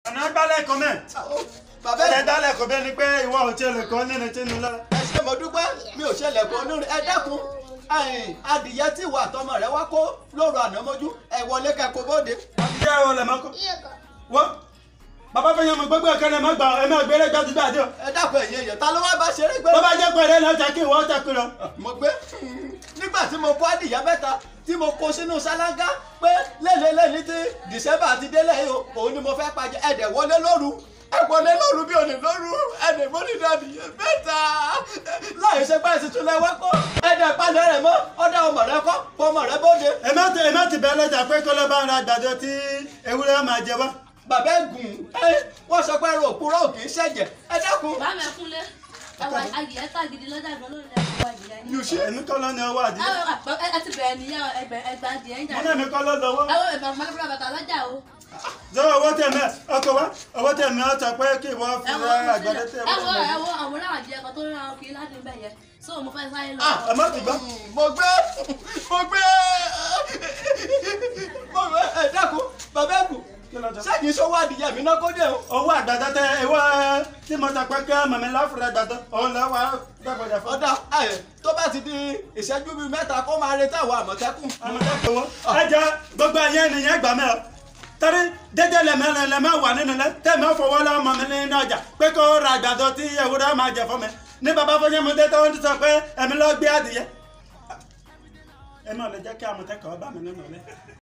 ọ̀nà gbálẹ̀ kan mẹ́ bàbá ẹ̀ ẹ̀ dálẹ̀ kò bẹ́ẹ̀ ni pé ìwọ ò tiẹ̀ lè kọ́ nínú tí nu lọ́la. ẹ ṣe mo dúpẹ́ mi ò ṣẹlẹ̀ kó onúrin ẹ dákun ẹ̀yìn adìyẹ tí ìwà àtọmọ rẹ wá kó lóru àná mọ́jú ẹ wọlé kẹ́kọ̀ọ́ bóde. ìyá ẹ̀ wọlé mọ́kọ́ wọ́n bàbá fẹ́ yan mọ̀ gbogbo ẹ̀kẹ́ ẹ̀ má gbà ẹ̀ má gbére gbàdúgbàdú. ẹ dákun ẹ̀yìn èèyàn ta ló wá bá ṣeré gbé. bó bá jẹ́ pé ẹ̀rẹ́ náà jẹ́ kí ìwọ tẹ̀ kú lọ. mo gbé nígbà tí mo kó adìyẹ mẹ́ta tí mo kó sínú ṣáláńgá pé lélẹ́lẹ́ni tí dìsẹ́mbà ti délẹ̀ yìí o òun ni mo fẹ́ pàjẹ́ ẹ̀dẹ̀ wọlé lóru ẹ wọlé lóru bí òní lóru ẹ̀dẹ̀ mo ní adìyẹ mẹ́ta láì ṣe pé ẹ̀sìn tún lẹ́wọ́ kó ẹ̀dẹ̀ palẹ̀ rẹ̀ mọ́ ọ̀dà ọmọ rẹ kọ́ ọmọ rẹ bóde. ẹ má ti ẹ má ti bẹ́ẹ̀ lẹ́jà pé kọ́lọ́ bá ń ra àgbàdo tí ewúrẹ́ máa jẹ wá. bàbá ẹ̀gùn ẹ wọ́n sọ pé ẹrù òpùrọ̀ ò kì í ṣẹ̀jẹ̀ ẹ dákun. bá mi kúnlé àwọn adìyẹ tá gidi lọ́jà gan lórí ẹ̀kọ́ adìyẹ yín. yùsí èmi kọ́ ló ní ọwọ́ àdìyẹ. àwọn àpò ẹ ti bẹ̀rẹ̀ nìyẹn ẹgbẹ́ ẹgbẹ́ adìyẹ ń jà. mo náà mi kọ́ ló lọ́wọ́. àwọn ẹ̀gbọ́n mọ́lẹ́bùrọ̀ bàtà lọ́jà o. zọ owó tẹ̀mí ọkọ̀ wa owó tẹ̀mí ọ̀tọ̀ pé kí ìwọ fi ra àgbàdo tẹ̀ ẹwọ wọ́n. ẹwọ àwọn oníwà adìyẹ kan tó rí àwọn kiri láti ń bẹ̀ yẹn so mo fẹ́ sáré lọ. ẹ má ti gbọ́. mo gbé mo gbé mo gbé ẹ dákun bàbá ẹ̀gùn Kí ló dé? sẹ́yìn sọ́wọ́ adìyẹ mi náà kó dé o. owó àgbàdo tẹ ìwọ tí mo ta pé kí mọ̀mí láfúrẹ́ àgbàdo òun lọ wá gbàgbọ́dọ̀ fún. ọ̀dà ẹ̀ tó bá ti di ìṣẹ́jú bíi mẹ́ta kó máa retí àwọn àmọ̀tẹ́kùn. àmọ̀tẹ́kùn wo. ẹ jẹ́ gbogbo ẹ̀yẹ́ ènìyàn gbà mẹ́ ọ torí dédé lẹ́mẹ́ lẹ́mẹ́ wà nínú lẹ́ tẹ̀mẹ́ fọwọ́ lọ́wọ́ mọ̀ mí nínú ọjà pé kó ra àgbàdo tí ewúrẹ́ máa jẹ fún mi ní bàbá fọyín mi dé tó ń sọ pé ẹ̀mí lọ́ọ́ gbé adìyẹ. ẹ náà lè jẹ́ kí àmọ̀tẹ́kùn ọba mi nínú lẹ́.